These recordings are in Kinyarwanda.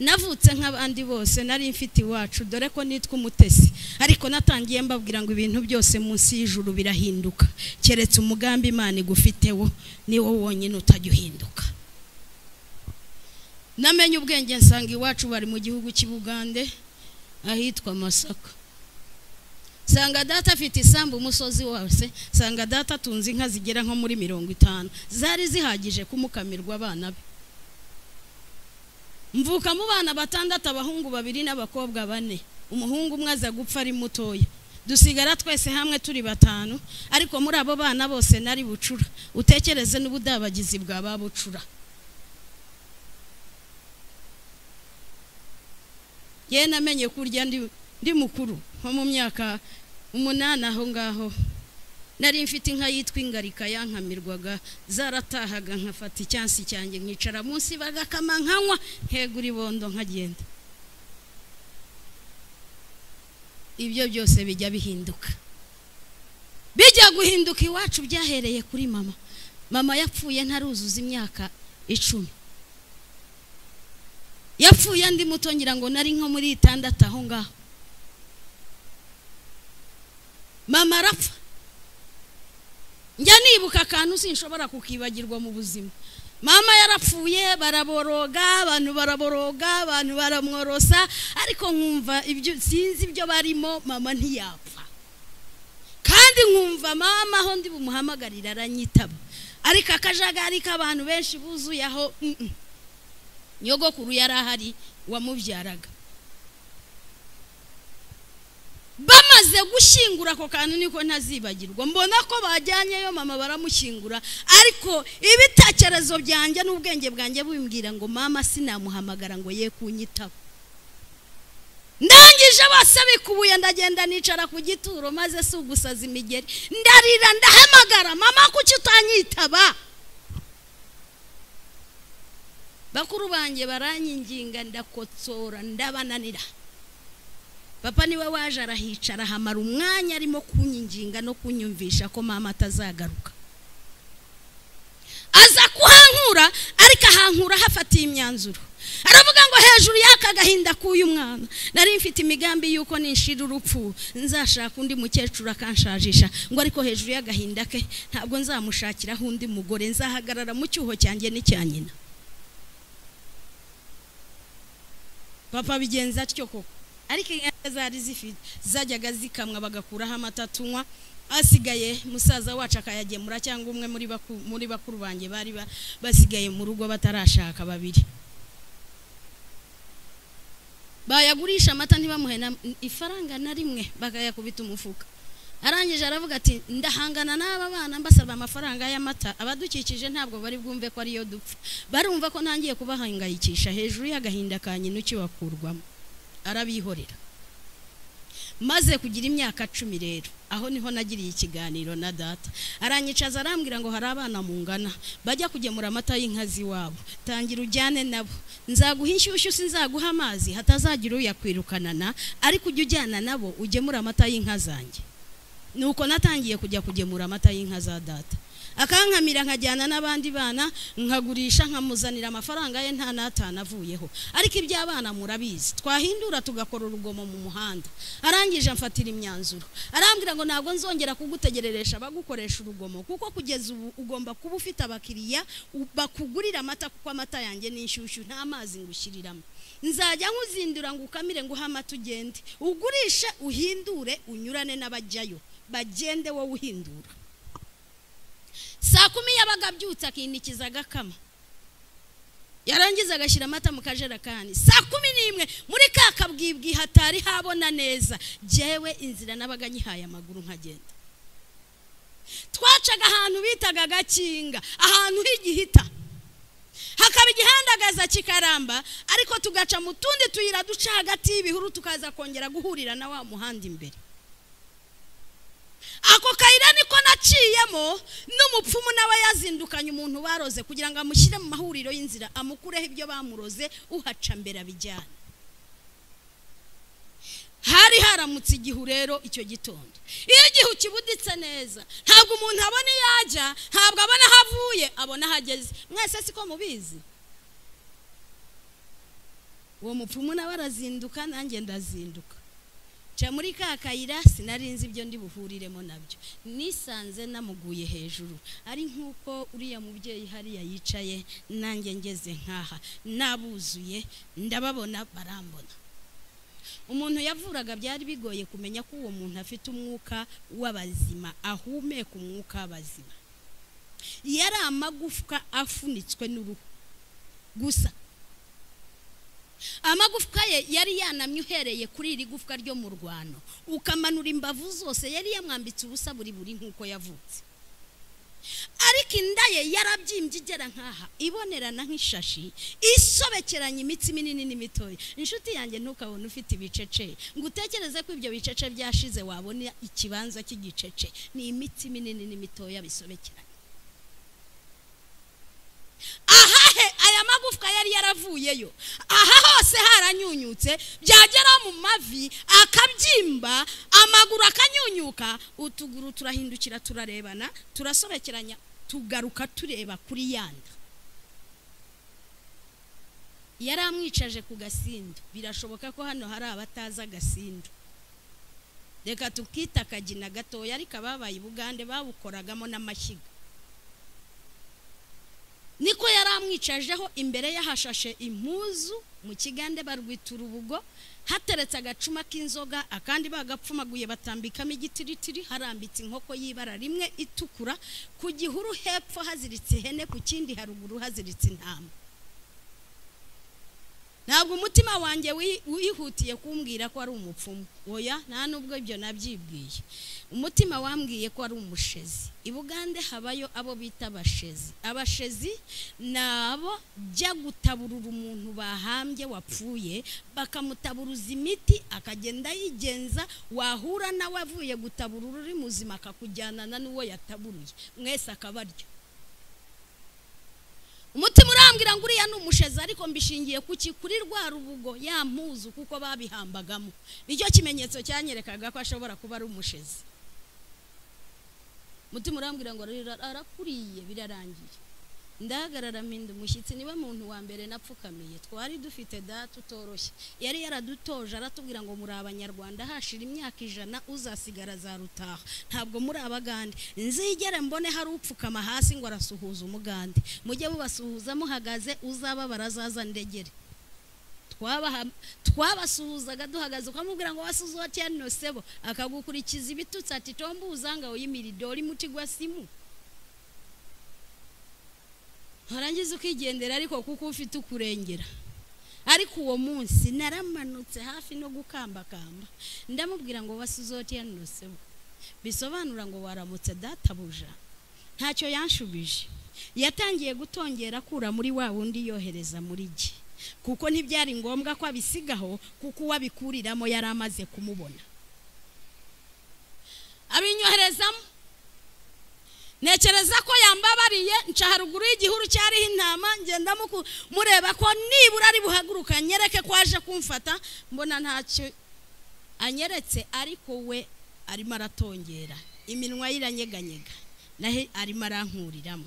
navutse nk'abandi bose nari mfite iwacu dore ko nitwa umutesi ariko natangiye mbabwira ngo ibintu byose munsi y'ijuru birahinduka keretse umugambi imana igufiteho ni wo wonyine utajya uhinduka namenye ubwenge nsanga iwacu bari mu gihugu cy'ubugande ahitwa masaka sanga data afite isambu umusozi wose sanga data atunze inka zigera nko muri mirongo itanu zari zihagije kumukamirwa abana be mvuka mu bana batandatu abahungu babiri n'abakobwa bane umuhungu umwe aza gupfa ari mutoya dusigara twese hamwe turi batanu ariko muri abo bana bose nari bucura utekereze n'ubudabagizi bwa ba bucura yewe namenye kurya ndi mukuru nko mu myaka umunani aho ngaho nari mfite inka yitwa ingarika yankamirwaga zaratahaga nkafata icyansi cyanjye nkicara munsi bagakama nkanywa nkegura ibondo nkagenda ibyo byose bijya bihinduka bijya guhinduka iwacu byahereye kuri mama mama yapfuye ntaruzuza imyaka icumi yapfuye andi muto ngira ngo nari nko muri itandatu aho ngaho mama arapfa njya nibuka akantu sinshobora kukibagirwa mu buzima mama yarapfuye baraboroga abantu baraboroga abantu baramworosa ariko nkumva ibyo sinzi ibyo barimo mama ntiyapfa kandi nkumva mama aho ndi bumuhamagarire aranyitaba ariko akajagari k'abantu benshi buzuye aho nyogokuru yari ahari wamubyaraga bamaze gushyingura ako kantu niko ntazibagirwa mbona ko bajyanyeyo mama baramushyingura ariko ibitekerezo byanjye n'ubwenge bwanjye bumbwira ngo mama sinamuhamagara ngo ye kunyitaho ndangije bose bikubuye ndagenda nicara ku gituro maze si ugusaza imigeri ndarira ndahamagara mama kuki utanyitaba bakuru banjye baranyinginga ndakotsora ndabananira papa niwe waje arahicara ahamara umwanya arimo kunyinginga no kunyumvisha ko mama atazagaruka aza kuhankura ariko ahankura hafatiye imyanzuro aravuga ngo hejuru y'aka gahinda k'uyu mwana nari mfite imigambi y'uko nishira urupfu nzashaka undi mukecuru akanshajisha ngo ariko hejuru y'agahinda ke ntabwo nzamushakiraho undi mugore nzahagarara mu cyuho cyanjye n'icya nyina papa bigenza atyo koko ariko inka zari zifite zajyaga zikamwa bagakuraho amata tunywa asigaye musaza wacu akayagemura cyangwa umwe muri bakuru banjye bari basigaye mu rugo batarashaka babiri bayagurisha amata ntibamuhe ifaranga na rimwe bakayakubita umufuka arangije aravuga ati ndahangana n'aba bana mbasaba amafaranga y'amata abadukikije ntabwo bari bwumve ko ariyo dupfa barumva ko ntangiye kubahangayikisha hejuru y'agahinda ka nyina ukibakurwamo arabihorera maze kugira imyaka cumi rero aho niho nagiriye ikiganiro na data aranyicaza arambwira ngo hari abana mungana bajya kugemura amata y'inka z'iwabo tangira ujyane nabo nzaguha inshyushyu sinzaguha amazi hatazagira uyakwirukanana ariko ujya ujyana nabo ugemura amata y'inka zanjye nuko natangiye kujya kugemura amata y'inka za data akankamira nkajyana n'abandi bana nkagurisha nkamuzanira amafaranga ye nta n'atanu avuyeho ariko iby'abana murabizi twahindura tugakora urugomo mu muhanda arangije amfatira imyanzuro arambwira ngo ntabwo nzongera kugutegereresha abagukoresha urugomo kuko kugeza ubu ugomba kuba ufite abakiriya bakugurira amata kuko amata yanjye ni inshyushyu nta mazi ngushyiriramo nzajya nkuzindura ngo ukamire ngo uhe amata ugende ugurishe uhindure unyurane n'abajyayo bagende wowe uhindura saa kumi yabaga abyutse akinikiza agakama yarangiza agashyira amata mu kajerekani saa kumi n'imwe muri ka kabwibwi hatari habona neza jyewe inzira nabaga nyihaye amaguru nkagenda twacaga ahantu bitaga agakinga ahantu h'igihita hakaba igihandagaza kikaramba ariko tugaca mu tundi tuyira duca hagati y'ibihuru tukaza kongera guhurira na wa muhanda imbere ako kayira niko naciyemo n'umupfumu nawe yazindukanye umuntu baroze kugira ngo amushyire mu mahuriro y'inzira amukureho ibyo bamuroze uhaca mbere abijyane hari haramutse igihu rero icyo gitondo iyo igihu kibuditse neza ntabwo umuntu abona iyo ajya ntabwo abona aho avuye abona aho ageze mwese siko mubizi uwo mupfumu nawe arazinduka nanjye ndazinduka nca muri ka kayira sinarinze ibyo ndi buhuriremo nabyo nisanze namuguye hejuru ari nk'uko uriya mubyeyi hariya yicaye nanjye ngeze nkaha nabuzuye ndababona barambona umuntu yavuraga byari bigoye kumenya ko uwo muntu afite umwuka w'abazima ahumeka umwuka w'abazima yari amagufwa afunitswe n'uruhu gusa amagufwa ye yari yanamye uhereye kuri iri gufwa ryo mu rwano ukamanura imbavu zose yari yamwambitse ubusa buri buri nk'uko yavutse ariko inda ye yarabyimbye igera nkaha ibonerana nk'ishashi isobekeranya imitsi minini n'imitoya inshuti yanjye ntukabone ufite ibicece ngo utekereze ko ibyo bicece byashize wabona ikibanza cy'igicece ni imitsi minini n'imitoya bisobekeranye ahahe aya magufwa yari yaravuyeyo aha hose haranyunyutse byagera mu mavi akabyimba amaguru akanyunyuka utuguru turahindukira turarebana turasobekeranya tugaruka tureba kuri yanda yari amwicaje ku gasindu birashoboka ko hano hari abatazi agasindu reka tukita akagina gatoya ariko ababaye ubugande babukoragamo n'amashyiga niko yari amwicajeho imbere ye hashashe impuzu mu kigande barwita urubugo hateretse agacuma k'inzoga akandi bagapfumaguye batambikamo igitiritiri harambitse inkoko y'ibara rimwe itukura ku gihuru hepfo haziritse ihene ku kindi haruguru haziritse intama ntabwo umutima wanjye wihutiye kumbwira ko ari umupfumu oya nta nubwo ibyo nabyibwiye umutima wambwiye ko ari umushezi i bugande habayo abo bita abashezi abashezi ni abo jya gutaburura umuntu bahambye wapfuye bakamutaburuza imiti akagenda yigenza wahura nawe avuye gutaburura uri muzima akakujyanana n'uwo yataburuye mwese akabarya umutima urambwira ngo uriya ni umushezi ariko mbishingiye kuki kuri rwa rubugo mpuzu kuko babihambagamo nicyo kimenyetso cyanyerekaga ko ashobora kuba ari umushezi umutima urambwira ngo arakuriye birarangiye ndahagarara mpinda umushyitsi niba muntu wa mbere napfukamiye twari dufite da tutoroshye yari yaradutoje aratubwira ngo muri abanyarwanda hashira imyaka ijana uzasigara za rutaha ntabwo muri abagande nzigere mbone hari upfukama hasi ngo arasuhuza umugande mujye mubasuhuza muhagaze uzaba barazaza ndegere twabasuhuzaga duhagaze ukamubwira ngo wasuzuha no sebo akagukurikiza ibitutsi ati tombe uzanga uyimiridori muti gwa simu warangiza ukigendera ariko kuko ufite ukurengera ariko uwo munsi naramanutse hafi no gukambakamba ndamubwira ngo wasuzote yanusemo bisobanura ngo waramutse databuja ntacyo yanshubije yatangiye gutongera akura muri wa wundi yohereza muri jye kuko ntibyari ngombwa ko abisigaho kuko uwabikuriramo yari amaze kumubona abinyoherezamo ntekereza ko yambabariye nca haruguru y'igihuru cyariho intama ngenda mureba ko nibura ari buhaguruka nyereke ko aje kumfata mbona ntacyo anyeretse ariko we arimo aratongera iminwa ye iranyeganyega naho arimo arankuriramo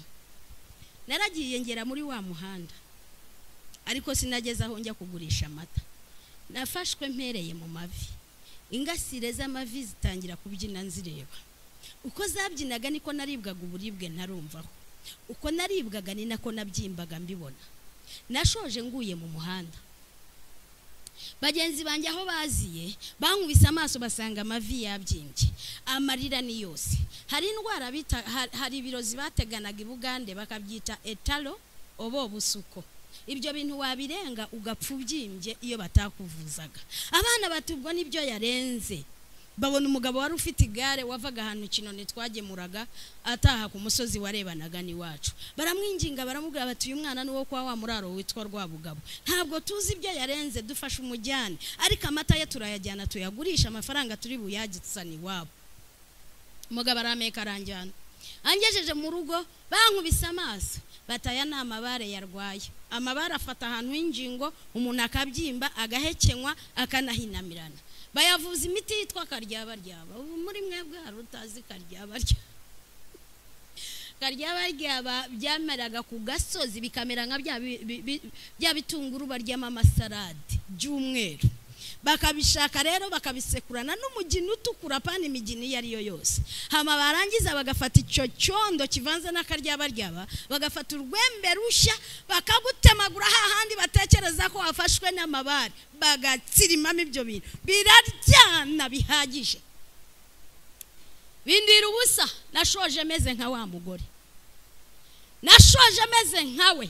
naragiye ngera muri wa muhanda ariko sinageze aho njya kugurisha amata nafashwe mpereye mu mavi ingasire z'amavi zitangira kubyina nzireba uko zabyinaga niko naribwaga uburibwe ntarumvaho uko naribwaga ni nako nabyimbaga mbibona nashoje nguye mu muhanda bagenzi banjye aho baziye bankubise amaso basanga amavi yabyimbye amarira ni yose hari indwara bita hari ibirozi bateganaga i bugande bakabyita etalo oba busuko ibyo bintu wabirenga ugapfa ubyimbye iyo batakuvuzaga abana batubwo n'ibyo yarenze babona umugabo wari ufite igare wavaga ahantu kinoni twagemuraga ataha ku musozi warebanaga n'iwacu baramwinginga baramubwira bati uyu mwana n'uwo kwa wa muraro witwa rwabugabo ntabwo tuzi ibyo yarenze dufashe umujyane ariko amata ye turayajyana tuyagurisha amafaranga turi buyagitsane iwabo umugabo arameka aranjyana angejeje mu rugo bankubise amaso bataya ni amabare yarwaye amabare afata ahantu h'ingingo umuntu akabyimba agahekenywa akanahinamirana bayavuza imiti yitwa karyabaryaba ubu muri mwebwe hari utazi karyabaryaba karya barya ba- byameraga ku gasozi bikamera nka bya bi- bi- bi- bya bitunguru baryamo amasarade by'umweru bakabishaka rero bakabisekurana n'umugina utukura pani imigina iyo ari yo yose hama barangiza bagafata icyo cyondo kivanze n'akaryabaryaba bagafata urwembe rushya bakagutemagura hahandi batekereza ko wafashwe n'amabare bagatsirimamo ibyo bintu biraryana bihagije bindira ubusa nashoje meze nka wa mugore nashoje meze nkawe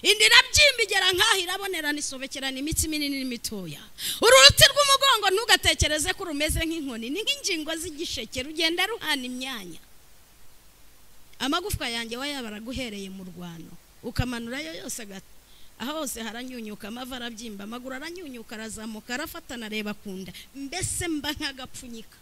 indira byimbigera nkaho irabonerana isobekerana imitsi minini n'imitoya uruti rw'umugongo ntugatekereze ko rumeze nk'inkoni ni nk'ingingo z'igisheke rugenda ruhana imyanya amagufwa yanjye wayabara guhereye mu rwano ukamanurayo yose gato aho hose haranyunyuka amavi arabyimba amaguru aranyunyuka arazamuka arafatana areba ku nda mbese mba nk'agapfunyika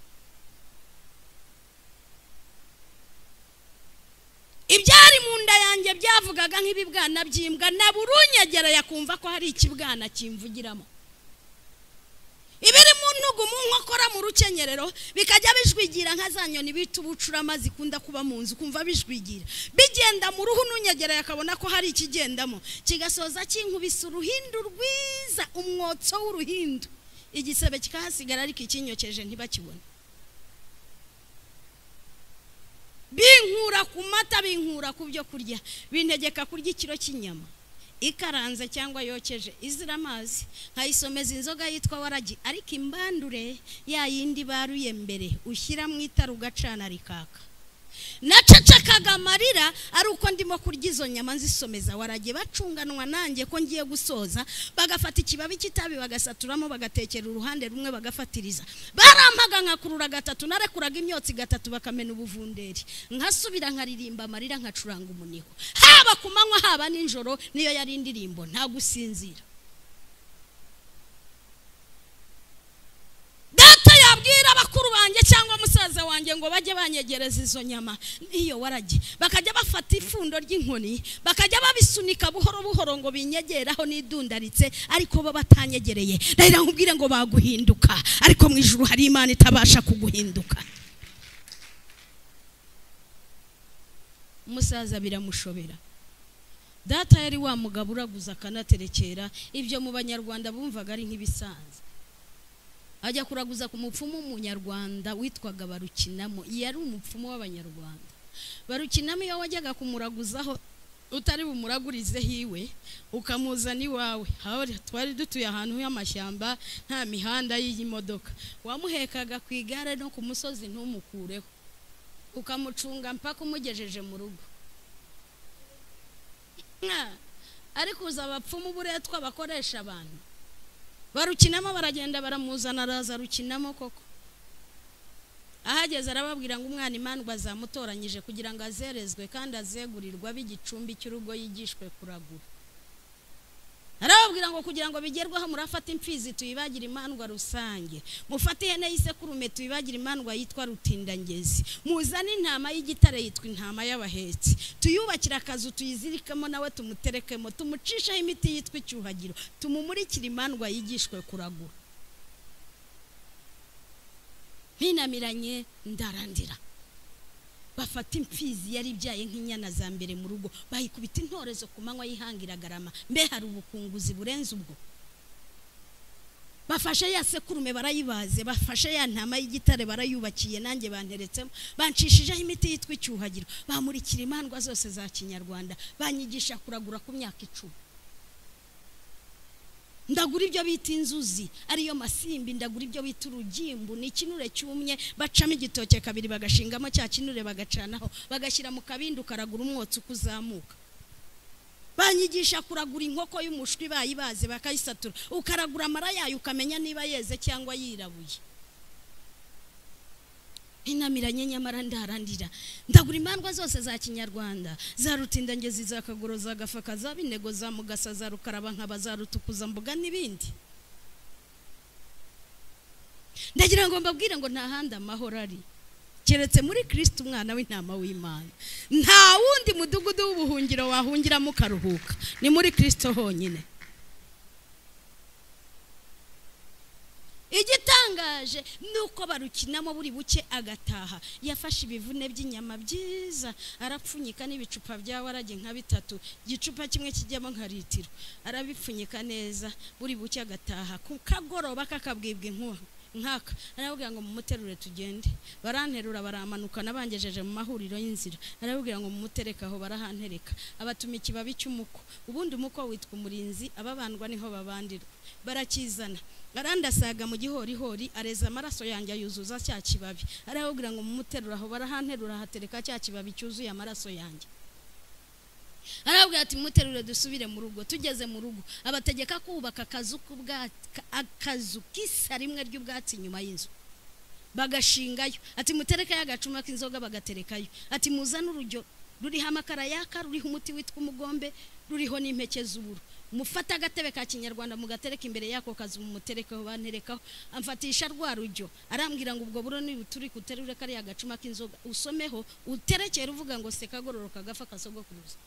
ibyari mu nda yanjye byavugaga nk'ibibwana by'imbwa na buri unyegereye akumva ko hari ikibwana kimvugiramo ibiri mu ntugu mu nkokora mu rukenyerero bikajya bijwigira nka za nyoni bita ubucurama zikunda kuba mu nzu kumva bijwigira bigenda mu ruhu n'unyegereye akabona ko hari ikigendamo kigasoza kinkubise uruhindu rwiza umwotso w'uruhindu igisebe kikahasigara ariko ikinyokeje ntibakibone binkura ku mata binkura ku byo kurya bintegeka kurya ikiro cy'inyama ikaranze cyangwa yokeje izira amazi nkayisomeza inzoga yitwa waragi ariko imbandure ya yindi baruye mbere ushyira mu itara ugacana rikaka nacecekaga amarira ari uko ndimo kurya izo nyama nzisomeza warage bacunganwa nanjye ko ngiye gusoza bagafata ikibabi cy'itabi bagasaturamo bagatekera uruhande rumwe bagafatiriza barampaga nkakurura gatatu narekuraga imyotsi gatatu bakamena ubuvunderi nkasubira nkaririmba amarira nkacuranga umuniho haba ku manywa haba nijoro niyo yari indirimbo nta gusinzira data yabwira abakuru banjye cyangwa musaza wanjye ngo bajye banyegereza izo nyama n'iyo waragi bakajya bafata ifundo ry'inkoni bakajya babisunika buhoro buhoro ngo binyegeraho n'idundaritse ariko bo batanyegereye rero nkubwire ngo baguhinduka ariko mu ijuru hari imana itabasha kuguhinduka umusaza biramushobera data yari wa mugabo uraguza akanaterekera ibyo mu banyarwanda bumvaga ari nk'ibisanzwe ajya kuraguza ku mupfumu w'umunyarwanda witwaga barukinamo yari umupfumu w'abanyarwanda barukinamo iyo wajyaga kumuraguzaho utari bumuragurize hiwe ukamuzana iwawe aho twari dutuye ahantu h'amashyamba nta mihanda y'imodoka wamuhekaga ku igare no ku musozi ntumukureho ukamucunga mpaka umugejeje mu rugo Ah, ariko uza abapfumu buretwa bakoresha abantu barukinamo baragenda baramuzana araza rukinamo koko ahageze arababwira ngo umwana imandwa zamutoranyije kugira ngo azerezwe kandi azegurirwa b'igicumbi cy'urugo yigishwe kuragura arababwira ngo kugira ngo bigerweho murafata imfizi tuyibagire imandwa rusange mufate ihene y'isekurume tuyibagire imandwa yitwa rutindangezi muzane intama y'igitare yitwa intama y'abahetsi tuyubakire akazu tuyizirikemo nawe tumuterekemo tumucisheho imiti yitwa icyuhagiro tumumurikire imandwa yigishwe kuragura mpinamiranye ndarandira bafata imfizi yari ibyaye nk'inyana za mbere mu rugo bayikubita intorezo ku manywa y'ihangiragarama mbe hari ubukunguzi burenze ubwo bafashe ya sekurume barayibaze bafashe ya ntama y'igitare barayubakiye nanjye banteretsemo bancishijeho imiti yitwa icyuhagiro bamurikira imandwa zose za kinyarwanda banyigisha kuragura ku myaka icumi ndagura ibyo bita inzuzi ariyo masimbi ndagura ibyo bita urugimbu ni ikinure cyumye bacamo igitoke kabiri bagashingamo cya kinure bagacanaho bagashyira mu kabindi ukaragura umwotsi uko uzamuka banyigisha kuragura inkoko y'umushwi bayibaze bakayisatura ukaragura amara yayo ukamenya niba yeze cyangwa yirabuye inamiranye nyamara ndarandira ndagura imandwa zose za kinyarwanda za rutindangezi za kagoro za gafaka za binego za mugasa za rukaraba nkaba za rutukuza mbuga n'ibindi ndagira ngo mbabwire ngo nta handi amahoro ari keretse muri kirisiti umwana w'intama w'imana nta wundi mudugudu w'ubuhungiro wahungiramo ukaruhuka ni muri kirisito honyine igitangaje bitangaje nuko barukinamo buri buke agataha yafashe ibivune by'inyama byiza arapfunyika n'ibicupa bya warage nka bitatu igicupa kimwe kijyamo nka litiro arabipfunyika neza buri buke agataha ku kagoroba kakabwibwa inkuba nkaka arababwira ngo mumuterure tugende baranterura baramanuka nabangejeje mu mahuriro y'inzira arababwira ngo mumutereke aho barahantereka abatuma ikibabi cy'umuko ubundi umuko witwa umurinzi ababandwa niho babandirwa barakizana arandasaga mu gihorihori areza amaraso yanjye ayuzuza cya kibabi arababwira ngo mumuterure aho barahanterura hatereka cya kibabi cyuzuye amaraso yanjye arabwira ati muterure dusubire mu rugo tugeze mu rugo abategeka kubaka akazu k'ubwatsi akazu k'isa rimwe ry'ubwatsi inyuma y'inzu bagashingayo ati muterekayo agacuma k'inzoga bagaterekayo ati muzane urujyo ruriho amakara yaka ruriho umuti witwa umugombe ruriho n'impeke z'uburo mufate agatebe ka kinyarwanda mugatereka imbere y'ako kazu mumuterekaho banterekaho amfatisha rwa rujyo arambwira ngo ubwo buro niba turi kuterure kariya gacuma k'inzoga usomeho uterekere uvuga ngo sekagororoka gafa kasogokuruza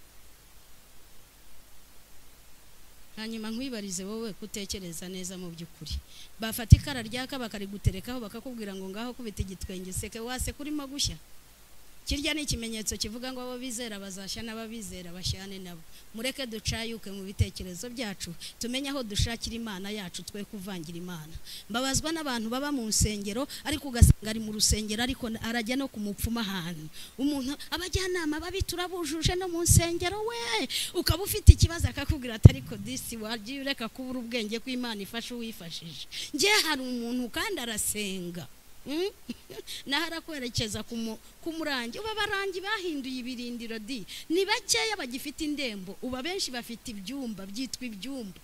hanyuma nkwibarize wowe kutekereza neza mu by'ukuri bafata ikara ryaka bakariguterekaho bakakubwira ngo ngaho kubita igitwenge seke wase kurimo gushya kirya ni ikimenyetso kivuga ngo abo bizera bazashya n'ababizera bashyane nabo mureke ducayuke mu bitekerezo byacu tumenye aho dushakira imana yacu twe kuvangira imana mbabazwa n'abantu baba mu nsengero ariko ugasanga ari mu rusengero ariko arajya no ku mupfuma ahantu umuntu abajyanama babi turabujuje no mu nsengero we ukaba ufite ikibazo akakubwira ati ariko disi wagiye ureka kubura ubwenge kw'imana ifasha uwifashije njye hari umuntu kandi arasenga Mm? naho arakwerekeza ku mu- ku murangi uba abarangi bahinduye ibirindiro di ni bakeya bagifite indembo uba benshi bafite ibyumba byitwa ibyumba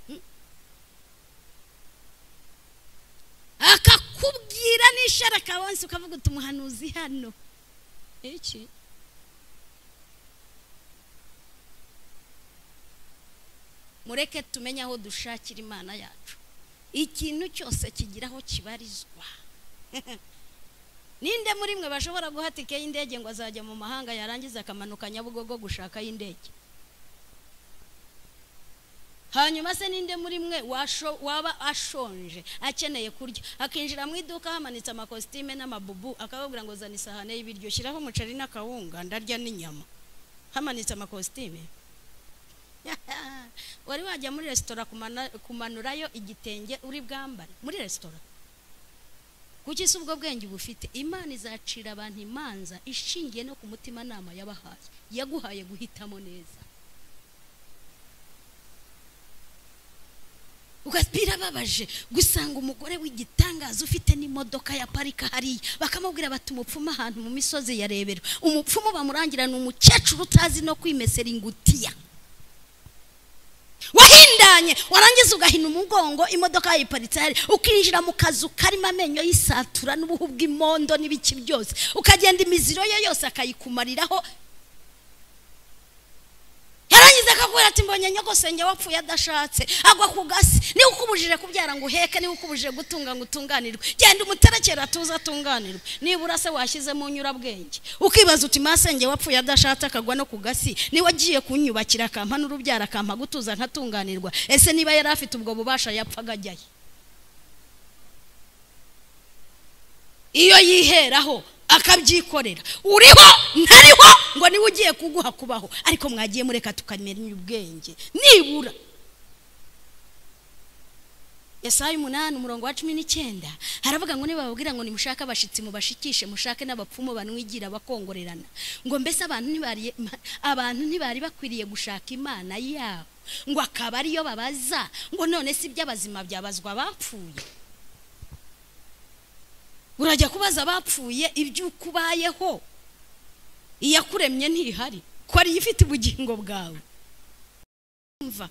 Mm? akakubwira n'isharaka wonse ukavuga uti umuhanuzi hano iki mureke tumenye aho dushakira imana yacu ikintu cyose kigira aho kibarizwa ninde muri mwe bashobora guha itike y'indege ngo azajya mu mahanga yarangiza akamanuka nyabugogo gushaka y'indege hanyuma se ninde muri mwe washo- waba ashonje akeneye kurya akinjira mu iduka hamanitse amakositime n'amabubu akababwira ngo zana isahane y'ibiryo shyiraho umuceri n'akawunga ndarya n'inyama hamanitse amakositime wari wajya muri resitora kumana- kumanurayo igitenge uri bwambare muri resitora kuki si ubwo bwenge uba ufite imana izacira abantu imanza ishingiye no ku mutimanama yabahaye yaguhaye guhitamo neza Uga- birababaje gusanga umugore w'igitangaza ufite n'imodoka ya parika hariya bakamubwira bati umupfumu ahantu mu misozi ya rebero umupfumu bamurangira ni umukecuru utazi no kwimesera ingutiya wahindanye warangiza ugahina umugongo imodoka yayiparitse hari ukinjira mu kazu karimo amenyo y'isatura n'ubuhu bw'imondo n'ibiki byose ukagenda imiziro ye yose akayikumariraho yarangiza akakubwira ati mbonye nyogosenge wapfuye adashatse agwa ku gasi niba ukubujije kubyara ngo uheke niba ukubujije gutunga ngo utunganirwe genda umuterekera tuze atunganirwe nibura se washyizemo unyurabwenge ukibaza uti masenge wapfuye adashatse akagwa no ku gasi niwe agiye kunyubakira akampa n'urubyaro akampa gutuza nkatunganirwa ese niba yari afite ubwo bubasha yapfa agajyayo iyo yiheraho akabyikorera uriho ntariho ngo niwe ugiye kuguha kubaho ariko mwagiye mureka tukamenya ubwenge nibura yesaya umunani umurongo wa cumi n'icyenda haravuga ngo nibababwira ngo nimushake abashyitsi mubashikishe mushake n'abapfumu banwigira bakongorerana ngo mbese abantu ntibari abantu ntibari bakwiriye gushaka imana yabo ngo akaba ariyo babaza ngo none si iby'abazima byabazwa abapfuye urajya kubaza abapfuye iby'uko ubayeho iyakuremye ntihari ko ariyo ifite ubugingo bwawe umva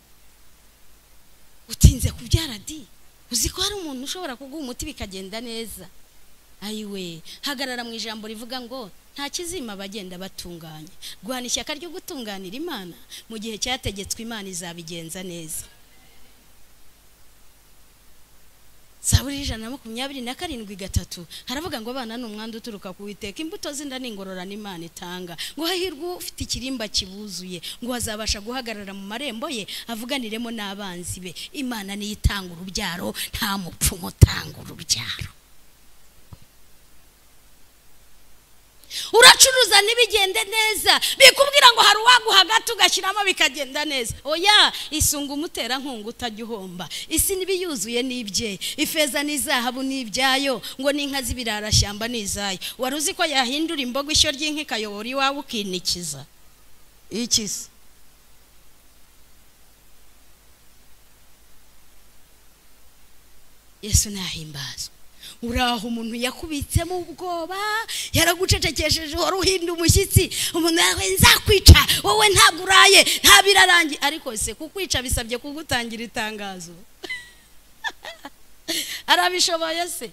utinze kubyara di uzi ko hari umuntu ushobora kuguha umuti bikagenda neza ayiwe hagarara mu ijambo rivuga ngo nta kizima abagenda batunganya guhana ishyaka ryo gutunganira imana mu gihe cyategetswe imana izabigenza neza zaburi y'ijana na makumyabiri na karindwi gatatu haravuga ngo abana ni umwanda uturuka ku witeka imbuto z'inda ni ingororano imana itanga ngo hahirwe ufite ikirimba kibuzuye ngo azabasha guhagarara mu marembo ye avuganiremo n'abanzi be imana niyo itanga urubyaro nta mupfumu utanga urubyaro uracuruza ntibigende neza bikubwira ngo hari uwaguha agati ugashyiramo bikagenda neza oya isunga umuterankunga utajya uhomba isi n'ibiyuzuye n'ibye ifeza n'izahabu n'ibyayo ngo n'inka z'ibirarashyamba n'izayo wari uzi ko yahindura imboga ishyo ry'inka ikayobora iwawe ukinikiza ikiza yesu nahimbazwa uraho umuntu yakubitsemo ubwoba yaragucecekesheje wari uhinda umushyitsi umuntu yawe nzakwica wowe ntabwo uraye nta birarangiye ariko se kukwica bisabye kugutangira itangazo arabishoboye se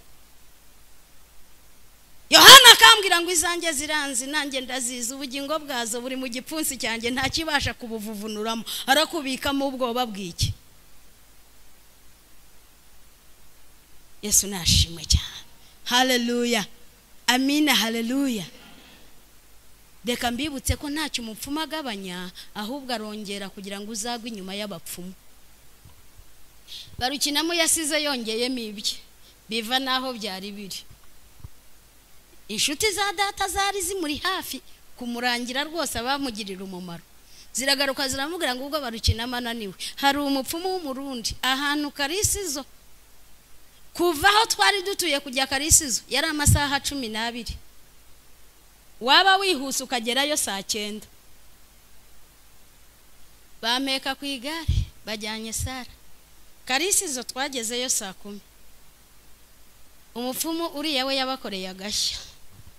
yohana akambwira ngo izanjye ziranzi nanjye ndazizi ubugingo bwazo buri mu gipfunsi cyanjye ntakibasha kubuvuvunuramo arakubikamo ubwoba bw'iki yesu nashimwe cyane haleluya amina haleluya reka mbibutse ko ntacyo umupfumu agabanya ahubwo arongera kugira ngo uzagwe inyuma y'abapfumu barukinamo yasize yongeyemo ibye biva n'aho byari biri inshuti za data zari zimuri hafi kumurangira rwose abamugirira umumaro ziragaruka ziramubwira ngo ubwo barukinamo ananiwe hari umupfumu w'umurundi ahantu karisizo kuva aho twari dutuye kujya karisizo yari amasaha cumi n'abiri waba wihuse ukagerayo saa cyenda bameka ku igare bajyanye sara karisizo twagezeyo saa kumi umupfumu uriya we yabakoreye agashya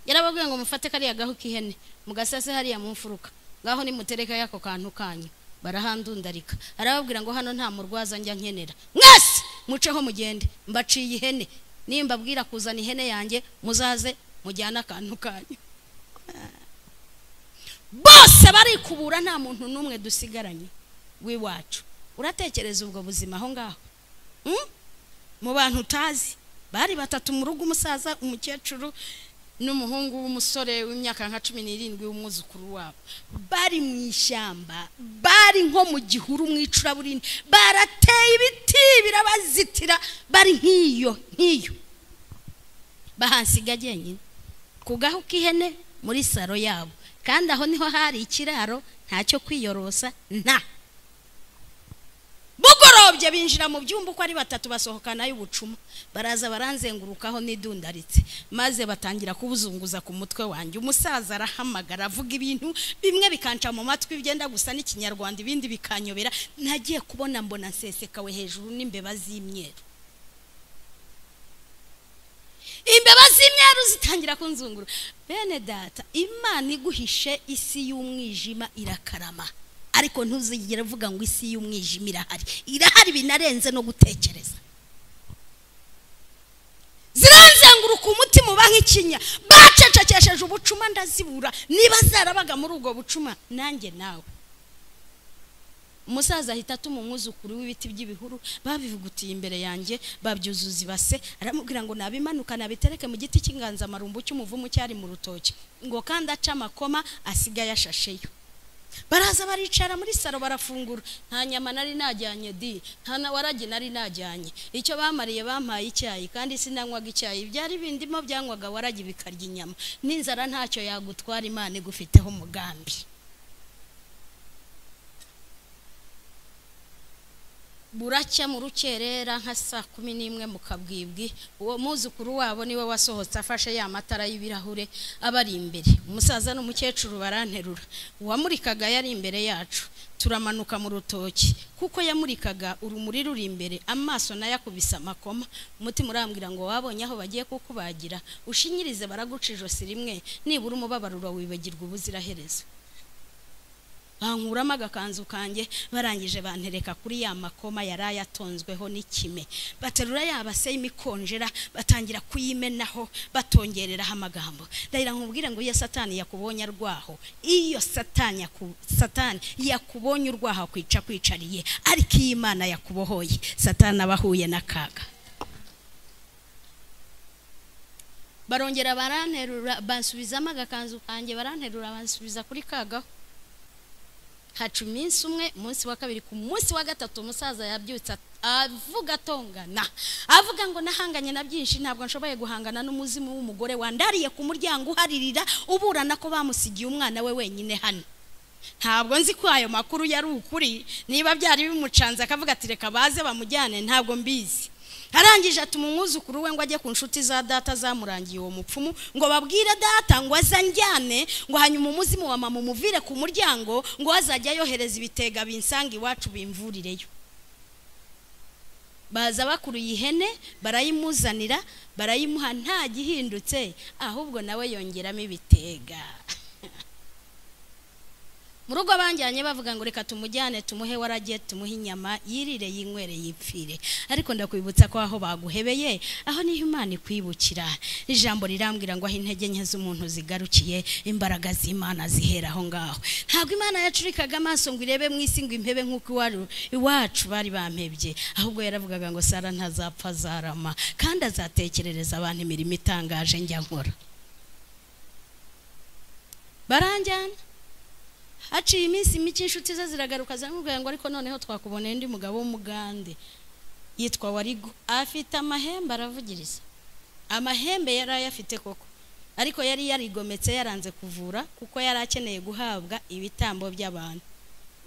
yarababwiye ngo mufate kariya gahu k'ihene mugasase hariya mu mfuruka ngaho nimuterekayo ako kantu kanyu barahandundarika arababwira ngo hano nta murwaza njya nkenera mwese muceho mugende mbaciye ihene nimba abwira kuzana ihene yanjye muzaze mujyane akantu kanyu bose barikubura nta muntu n'umwe dusigaranye w'iwacu uratekereza ubwo buzima aho ngaho mu bantu utazi bari batatu mu rugo umusaza umukecuru n'umuhungu w'umusore w'imyaka nka cumi n'irindwi w'umwuzukuru wabo bari mu ishyamba bari nko mu gihuru mu icuraburindi barateye ibiti birabazitira bari nk'iyo nk'iyo bahansiga njyenyine ku gahu k'ihene muri saro yabo kandi aho niho hari ikiraro ntacyo kwiyorosa nta bugorobye binjira mu byumba uko ari batatu basohokana y'ubucuma baraza baranzengurukaho n'idundaritse maze batangira kubuzunguza ku mutwe wanjye umusaza arahamagara avuga ibintu bimwe bikanca mu matwi byenda gusa n'ikinyarwanda ibindi bikanyobera nagiye kubona mbona nsesekawe hejuru n'imbeba z'imyeru imbeba z'imyeru zitangira kunzungura bene data imana iguhishe isi y'umwijima irakarama ariko ntuzigere uvuga ngo isi y'umwijima irahari irahari binarenze no gutekereza zirazenguruka umutima uba nk'ikinya bacecekesheje ubucuma ndazibura niba zarabaga muri ubwo bucuma nanjye nawe umusaza ahita atuma umwuzukuru w'ibiti by'ibihuru babivugutiye imbere yanjye babyuzuza ibase aramubwira ngo nabimanuka nabitereke mu giti cy'inganzamarumbu cy'umuvumu cyari mu rutoki ngo kandi ace amakoma asigaye ashasheyo baraza baricara muri saro barafungura nta nyama nari najyanye di nta na waragi nari najyanye icyo bamariye bampaye icyayi kandi sinanywaga icyayi byari bindimo byanywaga waragi bikarya inyama n'inzara ntacyo yagutwara imana igufiteho umugambi buracya mu rukerera nka saa kumi n'imwe mu kabwibwi uwo muzukuru wabo niwe wasohotse afashe ya matara y'ibirahure abari imbere umusaza n'umukecuru baranterura uwamurikaga yari imbere yacu turamanuka mu rutoki kuko yamurikaga urumuri ruri imbere amaso nayo akubise amakoma umutima urambwira ngo wabonye aho bagiye kukubagira ushinyirize baraguca ijosi rimwe nibura umubabaruro wibagirwa ubuziraherezo bankuramo agakanzu kanjye barangije bantereka kuri ya makoma yari ayatonzweho n'ikime baterura yabase y'imikonjera batangira kuyimenaho batongereraho amagambo ndahira nkubwire ngo iyo satani yakubonye arwaho iyo satani satani yakubonye urwaho akwica kwicariye ariko iyo imana yakubohoye satani aba ahuye n'akaga barongera baranterura bansubizamo agakanzu kanjye baranterura bansubiza kuri kagaho haca iminsi umwe umunsi wa kabiri ku munsi wa gatatu umusaza yabyutse avuga atongana avuga ngo nahanganye na byinshi ntabwo nshoboye guhangana n'umuzimu w'umugore wandariye ku muryango uharirira uburana ko bamusigiye umwana we wenyine hano ntabwo nzi ko ayo makuru yari ukuri niba byari bimucanze akavuga ati reka baze bamujyane ntabwo mbizi arangije atuma umwuzukuru we ngo ajye ku nshuti za data zamurangiye uwo mupfumu ngo babwire data ngo azanjyane ngo hanyuma umuzimu wa mama umuvire ku muryango ngo azajya yohereza ibitega binsanga iwacu bimvurireyo baza bakuruye ihene barayimuzanira barayimuha nta gihindutse ahubwo nawe yongeramo ibitega mu rugo banjyanye bavuga ngo reka tumujyane tumuhe waragiye tumuhe inyama yirire yinywere yipfire ariko ndakwibutsa ko aho baguhebeye aho niho imana ikwibukira ijambo rirambwira ngo aho intege nke z'umuntu zigarukiye imbaraga z'imana zihera aho ngaho ntabwo imana yacurikaga amaso ngo irebe mu isi ngo impebe nk'uko iwaru- iwacu bari bampebye ahubwo yaravugaga ngo sara ntazapfa azarama kandi azatekerereza abantu imirimo itangaje njya nkora baranjyana haciye iminsi mike inshuti ze ziragaruka ziramubwira ngo ariko noneho twakuboneye undi mugabo w'umugande yitwa warigo afite amahembe aravugiriza amahembe yari ayafite koko ariko yari yarigometse yaranze kuvura kuko yari akeneye guhabwa ibitambo by'abantu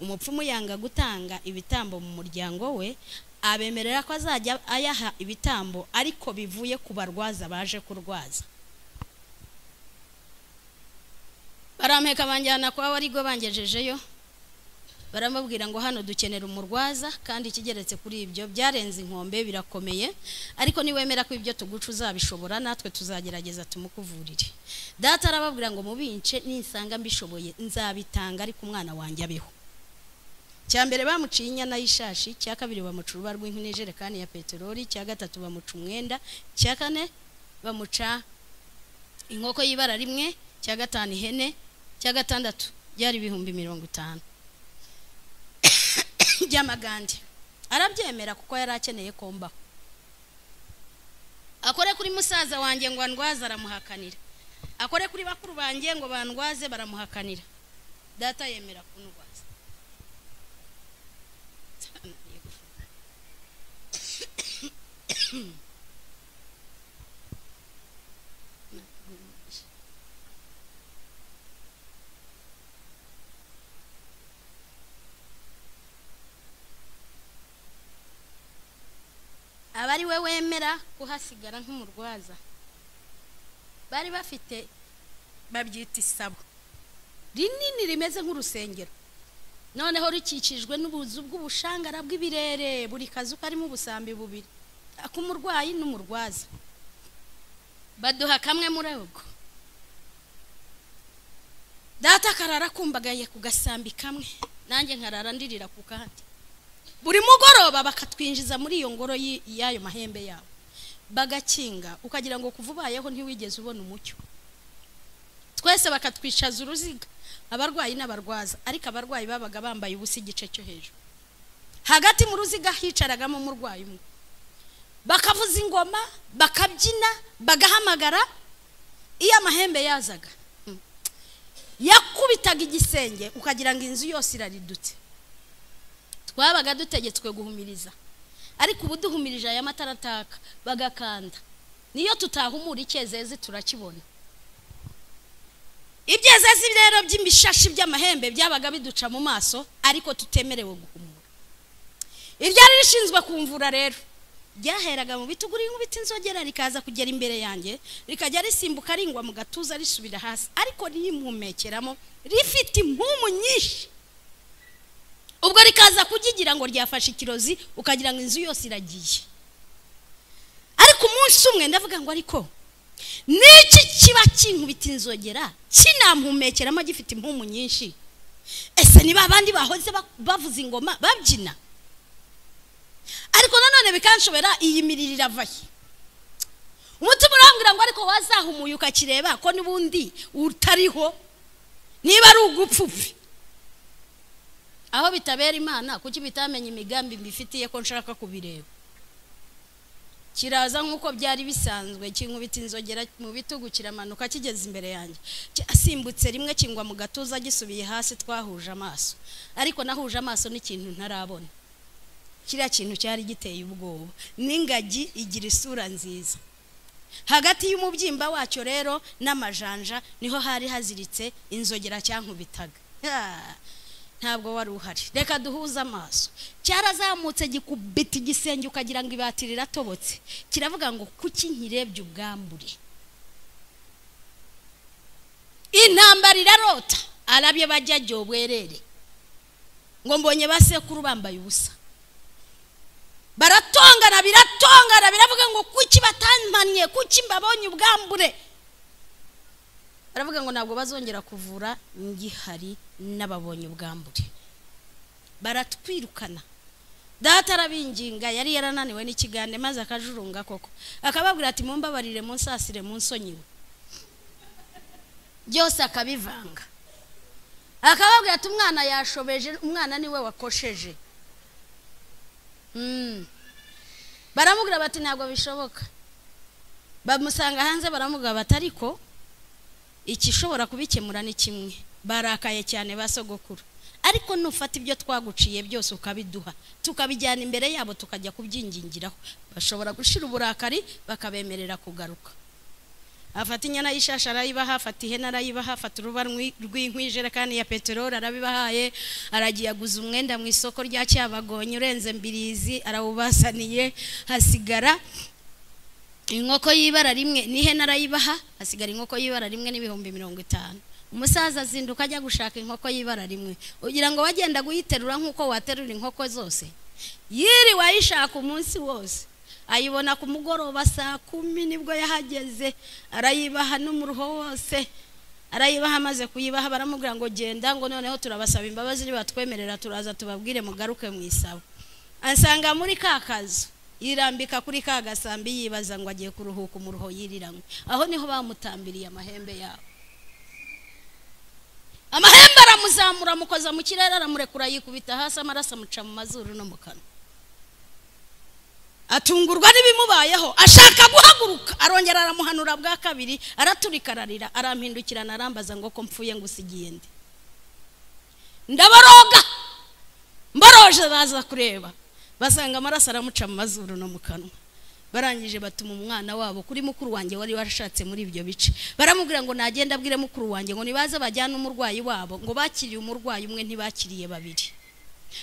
umupfumu yanga gutanga ibitambo mu muryango we abemerera ko azajya ayaha ibitambo ariko bivuye ku barwaza baje kurwaza barampeka banjyana kwa warigo bangejejeyo baramubwira ngo hano dukenera umurwaza kandi ikigeretse kuri ibyo byarenze inkombe birakomeye ariko niwemera ko ibyo tuguca uzabishobora natwe tuzagerageza tumukuvurire data arababwira ngo mubince ninsanga mbishoboye nzabitanga ariko umwana wanjye abeho cya mbere bamuciye inyana y'ishashi cya kabiri bamuca uruba rw'inkwi n'ijerekani ya peteroli cya gatatu bamuca umwenda cya kane bamuca inkoko y'ibara rimwe cya gatanu ihene cya gatandatu byari ibihumbi mirongo itanu by'amagande arabyemera kuko yari akeneye kombaho akore kuri musaza wanjye ngo andwaze aramuhakanira akore kuri bakuru banjye ngo bandwaze baramuhakanira data yemera kundwaza aba ari we wemera kuhasigara nk'umurwaza bari bafite babyita isabo rinini rimeze nk'urusengero noneho rukikijwe n'ubuzu bw'ubushangara bw'ibirere buri kazu karimo ubusambi bubiri ak'umurwayi n'umurwaza baduha kamwe muri ubwo data akarara akumbagaye ku gasambi kamwe nanjye nkarara ndirira ku kandi buri mugoroba bakatwinjiza muri iyo ngoro y'i- y'ayo mahembe yabo bagakinga ukagira ngo kuva ubayeho ntiwigeze ubona umucyo twese bakatwicaza uruziga abarwayi n'abarwaza ariko abarwayi babaga bambaye ubusa igice cyo hejuru hagati mu ruziga hicaragamo umurwayi umwe bakavuza ingoma bakabyina bagahamagara iyo amahembe yazaga mm, yakubitaga igisenge ukagira ngo inzu yose iraridutse twabaga dutegetswe guhumiriza ariko ubu duhumirije aya matara ataka bagakanda niyo tutahumura icyezezi turakibona ibyezezi rero by'imishashi by'amahembe byabaga biduca mu maso ariko tutemerewe guhumura iryari rishinzwe kumvura rero ryaheraga mu bitugu nk'ibiti inzogera rikaza kugera imbere yanjye rikajya risimbuka ringwa mu gatuza risubira hasi ariko rimuhumekeramo rifite impumu nyinshi ubwo rikaza kugigira ngo ryafashe ikirozi ukagira ngo inzu yose iragiye ariko umunsi umwe ndavuga ngo ariko n'iki kiba kinkubita inzogera kinamhumekeramo gifite impumu nyinshi ese niba abandi bahoze ba- bavuza ingoma babyina ariko nanone bikanshobera iyi miriro irava he umutima urambwira ngo ariko wazahumuye ukakireba ko n'ubundi utariho niba ari ugupfupfe aho bitabera imana kuki bitamenya imigambi mbifitiye ko nshaka kubireba kiraza nk'uko byari bisanzwe kinkubita inzogera mu bitugu kiramanuka kigeze imbere yanjye kirasimbutse rimwe kingwa mu gatuza gisubiye hasi twahuje amaso ariko nahuje amaso n'ikintu ntarabona kiriya kintu cyari giteye ubwoba n'ingagi igira isura nziza hagati y'umubyimba wacyo rero n'amajanja niho hari haziritse inzogera cyankubitaga Ah, ntabwo wari uhari reka duhuze amaso cyarazamutse gikubita igisenge ukagira ngo ibati riratobotse kiravuga ngo kuki nkirebye ubwambure intambara irarota arabye bajya ajya ubwerere ngo mbonye ba sekuru bambaye ubusa baratongana biratongana biravuga ngo kuki batampaniye kuki mbabonye ubwambure baravuga ngo ntabwo bazongera kuvura ngihari n'ababonye ubwambure baratwirukana data arabinginga yari yarananiwe n'ikigande maze akajurunga koko akababwira ati mumbabarire munsasire munsonyiwe byose akabivanga akababwira ati umwana yashobeje umwana niwe wakosheje Mm. baramubwira bati ntabwo bishoboka bamusanga hanze baramubwira bati ariko ikishobora kubikemura ni kimwe barakaye cyane ba sogokuru ariko nufata ibyo twaguciye byose ukabiduha tukabijyana imbere yabo tukajya kubyingingiraho bashobora gushira uburakari bakabemerera kugaruka afata inyana y'ishashi arayibaha afata ihene arayibaha afata uruba rw'i- rw'inkwi ijerekani ya peteroli arabibahaye aragiye aguza umwenda mu isoko rya cyabagonye urenze mbirizi arawubasaniye hasigara inkoko y'ibara rimwe n'ihene arayibaha hasigara inkoko y'ibara rimwe n'ibihumbi mirongo itanu umusaza azinduka ajya gushaka inkoko y'ibara rimwe ugira ngo wagenda uyiterura nk'uko waterura inkoko zose yiriwe ayishaka umunsi wose ayibona ku mugoroba saa kumi nibwo yahageze arayibaha n'umuruho wose arayibaha amaze kuyibaha baramubwira ngo genda ngo noneho turabasaba imbabazi nibatwemerera turaza tubabwire mugaruke mu isaba ansanga muri ka kazu yirambika kuri ka gasambi yibaza ngo agiye kuruhuka umuruho yiriranywe aho niho bamutambiriye amahembe yabo amahembe aramuzamura amukoza mu kirere aramurekura yikubita hasi amaraso amuca mu mazuru no mu kanwa atungurwa n'ibimubayeho ashaka guhaguruka arongera aramuhanura bwa kabiri araturika ararira arampindukirana arambaza ngo ko mpfuye ngo usigiye ndi ndaboroga mboroje baza kureba basanga amaraso aramuca mu mazuru no mu kanwa barangije batuma umwana wabo kuri mukuru wanjye wari warashatse muri ibyo bice baramubwira ngo nagenda abwire mukuru wanjye ngo nibaze bajyane umurwayi wabo ngo bakiriye umurwayi umwe ntibakiriye babiri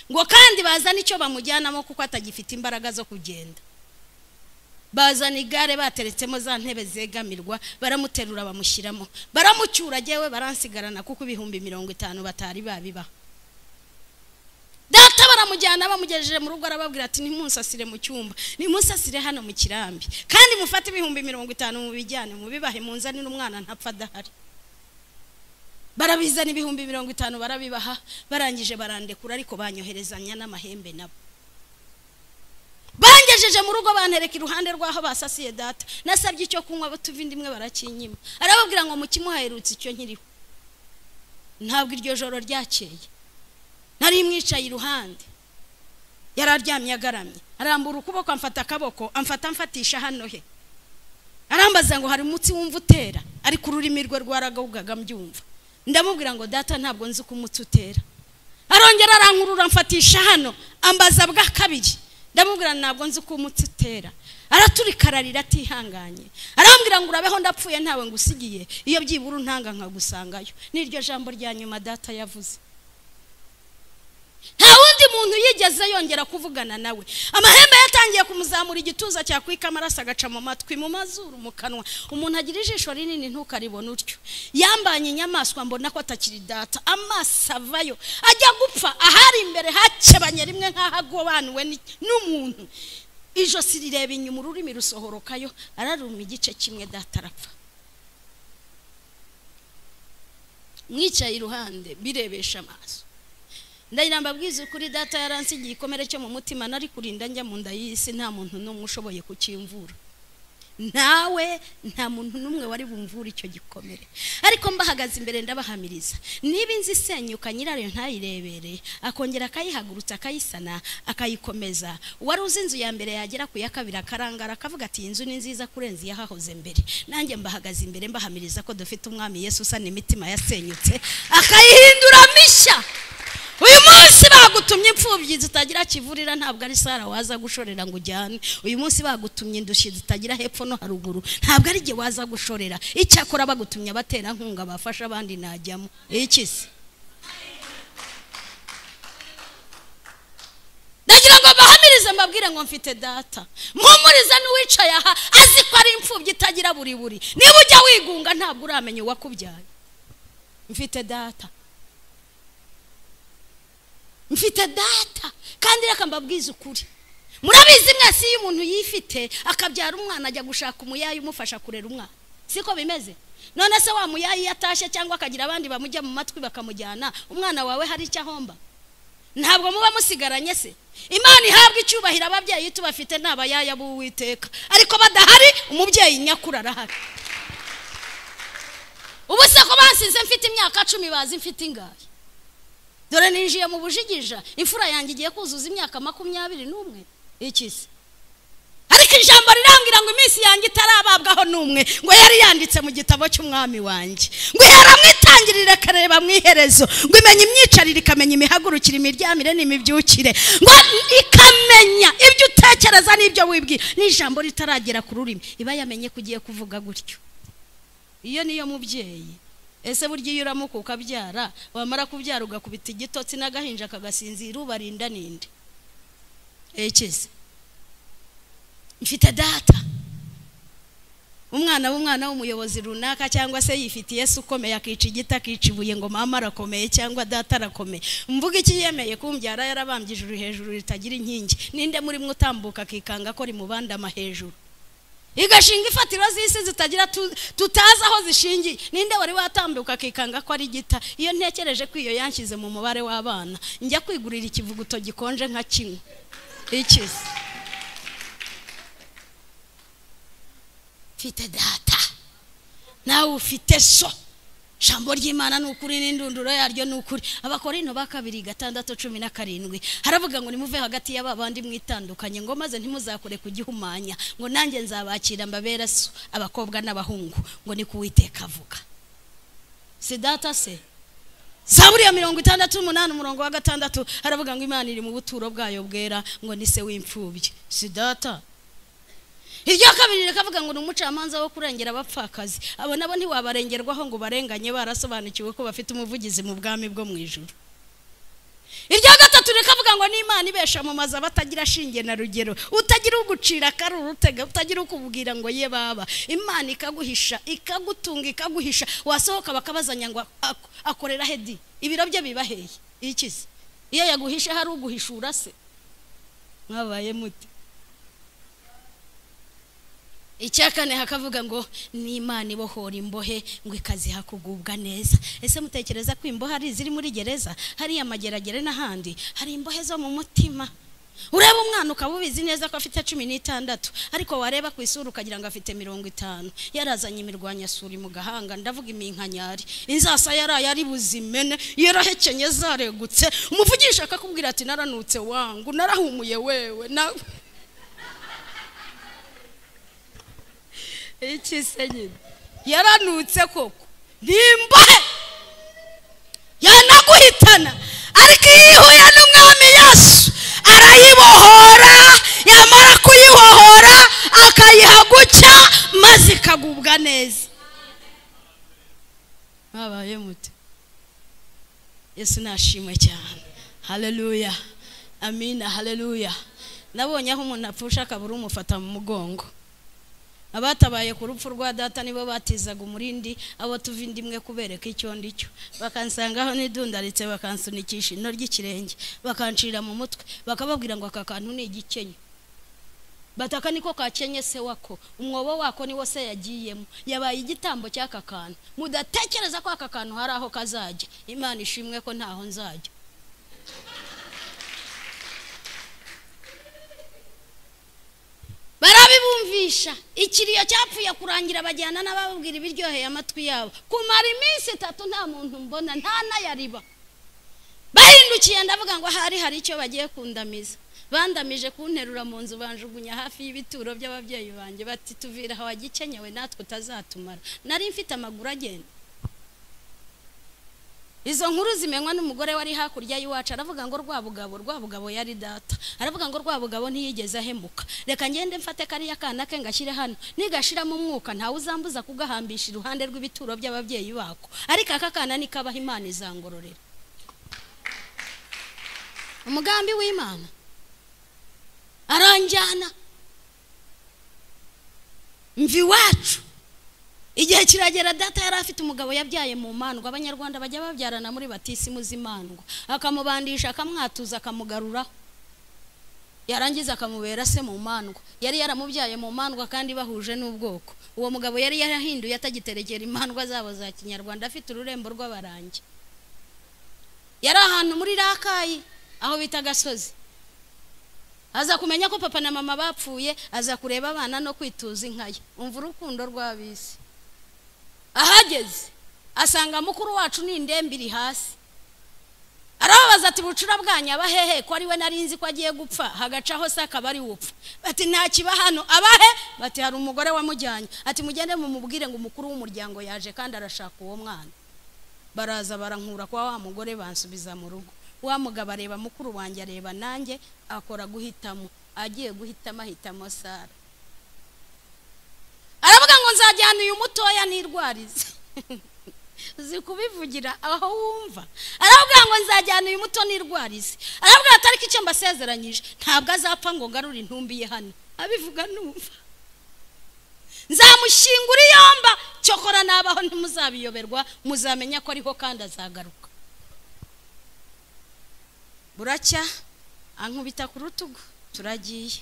ngo kandi bazane icyo bamujyanamo kuko atagifite imbaraga zo kugenda bazana igare bateretsemo za ntebe zegamirwa baramuterura bamushyiramo baramucyura jyewe baransigarana kuko ibihumbi mirongo itanu batari babibaha data baramujyana bamugejeje mu rugo arababwira ati ntimunsasire mu cyumba ntimunsasire hano mu kirambi kandi mufate ibihumbi mirongo itanu mubijyane mubibahe munzanire umwana ntapfa adahari barabizana ibihumbi mirongo itanu barabibaha barangije barandekura ariko banyoherezanya n'amahembe nabo bangejeje mu rugo bantereka iruhande rw'aho basasiye data nasabye icyo kunywa batuva indi imwe barakinyima arababwira ngo mukimu haherutse icyo nkiriho ntabwo iryo joro ryakeye nari mwicaye iruhande yari aryamye agaramye arambura ukuboko amfata akaboko amfata amfatisha hano he arambaza ngo hari umutsi wumva utera ariko ururimi rwe rwaragabugaga mbyumva ndamubwira ngo data ntabwo nzi uko umutsi utera arongera arankurura amfatisha hano ambaza bwa kabiri ndamubwira ntabwo nzi uko umutsi utera araturikararira atihanganye arambwira ngo urabeho ndapfuye ntawe ngusigiye iyo byibura untanga nkagusangayo n'iryo jambo rya nyuma data yavuze nta wundi muntu yigeze yongera kuvugana nawe amahembe yatangiye kumuzamura igituza cyakwika amaraso agaca mu matwi mu mazuru mu kanwa umuntu agira ijisho rinini ntukaribone utyo yambanye inyamaswa mbona ko atakiri data amaso avayo ajya gupfa ahari imbere hakebanye rimwe nk'aho agobanuwe ni- n'umuntu ijosi rireba inyuma ururimi rusohorokayo araruma igice kimwe data arapfa mwicaye iruhande birebesha amaso ndagira mbabwize ukuri data yaransigiye igikomere cyo mu mutima nari kurinda njya mu nda y'isi nta muntu n'umwe ushoboye kukimvura nawe nta muntu n'umwe wari bumvure icyo gikomere ariko mbahagaze imbere ndabahamiriza niba inzu isenyuka nyirayo ntayirebereye akongera akayihagurutsa akayisana akayikomeza uwari uzi inzu ya mbere yagera ku ya kabiri akarangara akavuga ati iyi nzu ni nziza kurenza iyahahoze mbere nanjye mbahagaze imbere mbahamiriza ko dufite umwami Yesu usana imitima yasenyutse akayihindura mishya uyu munsi bagutumye imfubyi zitagira kivurira ntabwo ari sara waza gushorera ngo ujyane uyu munsi bagutumye indushyi zitagira hepfo no haruguru ntabwo ari jye waza gushorera icyakora bagutumye abaterankunga bafasha abandi najyamo iki se ndagira ngo bahamirize mbabwire ngo mfite data mpumuriza n'uwicaye aha azi ko ari imfubyi itagira buri buri niba ujya wigunga ntabwo uramenya uwakubyaye mfite data mfite data kandi reka mbabwize ukuri murabizi mwese iyo umuntu yifite akabyara umwana ajya gushaka umuyayi umufasha kurera umwana siko bimeze none se wa muyayi iyo atashye cyangwa akagira abandi bamujya mu matwi bakamujyana umwana wawe hari icyo ahomba ntabwo muba musigaranye se imana ihabwa icyubahiro ababyeyi tubafite ni abayaya b'uwiteka ariko badahari umubyeyi nyakuri arahari ubu se ko bansize mfite imyaka cumi bazi mfite ingahe dore ninjiye mu bujigija imfura yanjye igiye kuzuza imyaka makumyabiri n'umwe iki se ariko ijambo rirangira ngo iminsi yanjye itarababwaho n'umwe ngo yari yanditse mu gitabo cy'umwami wanjye ngo yaramwitangirire akareba mu iherezo ngo imenye imyicarire ikamenya imihagurukire imiryamire n'imibyukire ngo ikamenya ibyo utekereza n'ibyo wibwira n'ijambo ritaragera ku rurimi iba yamenye ko ugiye kuvuga gutyo iyo niyo mubyeyi ese burya iyo uramuka ukabyara wamara kubyara ugakubita igitotsi n'agahinja kagasinzira ubarinda ninde ekeze mfite data umwana w'umwana w'umuyobozi runaka cyangwa se yifitiye se ukomeye akica igiti akica ibuye ngo mama arakomeye cyangwa data arakomeye mvuga iki yemeye kumbyara yarabambye ijuru hejuru ritagira inkingi ninde muri mwe utambuka akikanga ko rimubandama hejuru igashinga ifatiro z'isi zitagira tutazi aho zishingiye ninde wari watambuka akikanga ko ari gita iyo ntekereje ko iyo yanshyize mu mubare w'abana njya kwigurira ikivuguto gikonje nka kimwe ikize mfite data nawe ufite so jambo ry'imana ni ukuri n'indunduro yaryo ni ukuri abakorino ba kabiri gatandatu cumi na karindwi haravuga ngo nimuve hagati y'aba bandi mwitandukanye ngo maze ntimuzakore kugihumanya ngo nanjye nzabakira mbabera so abakobwa n'abahungu ngo ni kuwiteka avuga si data se zaburiya mirongo itandatu n'umunani umurongo wa gatandatu haravuga ngo imana iri mu buturo bwayo bwera ngo ni se w'imfubyi si data iryo kabiri rikavuga ngo ni umucamanza wo kurengera abapfakazi abo nabo ntiwabarengerwaho ngo barenganye barasobanukiwe ko bafite umuvugizi mu bwami bwo mu ijoro irya gatatu rikavuga ngo n'imana ibesha mu mazu abatagira ashinge na rugero utagira ugucira akaruru utega utagira ukubwira ngo ye baba imana ikaguhisha ikagutunga ikaguhisha wasohoka bakabazanya ngo akorera hedi ibiro bye biba hehe ikize iyo yaguhishe hari uguhishura se mwabaye muti icyakane hakavuga ngo n'imana ibohora imbohe ngo ikaziha kugubwa neza ese mutekereza ko imbohe ari iziri muri gereza hariya amageragere n'ahandi hari imbohe zo mu mutima ureba umwana ukaba ubizi neza ko afite cumi n'itandatu ariko wareba ku isura ukagira ngo afite mirongo itanu yarazanye imirwanyasuri mu gahanga ndavuga iminkanyari inzasa yaraye ari buzimene yarahekenye zaregutse umuvugisha akakubwira ati naranutse wangu narahumuye wewe nawe iki se nyine yaranutse koko ni imbohe yanaguhitana ariko iyo ihuye n'umwami yesu arayibohora yamara kuyibohora akayiha gucya maze ikagubwa neza mwabaye muti yesu nashimwe cyane hareruya amina hareruya nabonye aho umuntu apfusha akabura umufata mu mugongo abatabaye ku rupfu rwa data nibo batizaga umurindi abo tuva indi imwe kubereka icyo ndicyo bakansangaho n'idundaritse bakansunikisha ino ry'ikirenge bakancira mu mutwe bakababwira ngo aka kantu ni igikenye bataka niko kakenye se wako umwobo wako niwo se yagiyemo yabaye igitambo cy'aka kantu mudatekereza ko aka kantu hari aho kazajya imana ishimwe ko ntaho nzajya barabibumviye kugurisha ikiriyo cyapfuye kurangira bajyana n'abababwira ibiryoheye amatwi yabo kumara iminsi itatu nta muntu mbona nta n'ayariba bahindukiye ndavuga ngo ahari hari icyo bagiye kundamiza bandamije kunterura mu nzu banjugunya hafi y'ibituro by'ababyeyi banjye bati tuvira aho wagikenyewe natwe utazatumara nari mfite amaguru agenda izo nkuru zimenywa n'umugore wari hakurya y'iwacu aravuga ngo rwabugabo rwabugabo yari data aravuga ngo rwabugabo ntiyigeze ahemuka reka ngende mfate kariya kana ke ngashyire hano nigashiramo umwuka ntawe uzambuza kugahambisha iruhande rw'ibituro by'ababyeyi bako ariko aka kana nikabaha imana izangororera umugambi w'imana aranjyana mva iwacu igihe kiragera data yari afite umugabo yabyaye mu mandwa abanyarwanda bajya babyarana muri batisimu z'imandwa akamubandisha akamwatuza akamugaruraho yarangiza akamubera se mu mandwa yari yaramubyaye mu mandwa kandi bahuje n'ubwoko uwo mugabo yari yarahinduye atagiterekera imandwa zabo za kinyarwanda afite ururembo rw'abarangi yari ahantu muri rakayi aho bita gasozi aza kumenya ko papa na mama bapfuye aza kureba abana no kwituza inka ye umva urukundo rw'abisi ahageze asanga mukuru wacu ni indembe iri hasi arababaza ati bucura bwanyu abahehe ko ariwe nari nzi ko agiye gupfa hagacaho se akaba ari upfa bati nta kiba hano abahe bati hari umugore wamujyanye ati mugende mumubwire ngo umukuru w'umuryango yaje kandi arashaka uwo mwana baraza barankura kwa wa mugore bansubiza mu rugo wa mugabo areba mukuru wanjye areba nanjye akora guhitamo agiye guhitamo ahitamo sara aravuga ngo nzajyana uyu mutoya nirwarize uzi kubivugira aho wumva aravuga ngo nzajyana uyu muto nirwarize aravuga atari ko icyo mbasezeranyije ntabwo azapfa ngo ngarure intumbi ye hano abivuga numva nzamushyingura iyomba cyokora nabaho ntimuzabiyoberwa muzamenya ko ariho kandi azagaruka buracya ankubita ku rutugu turagiye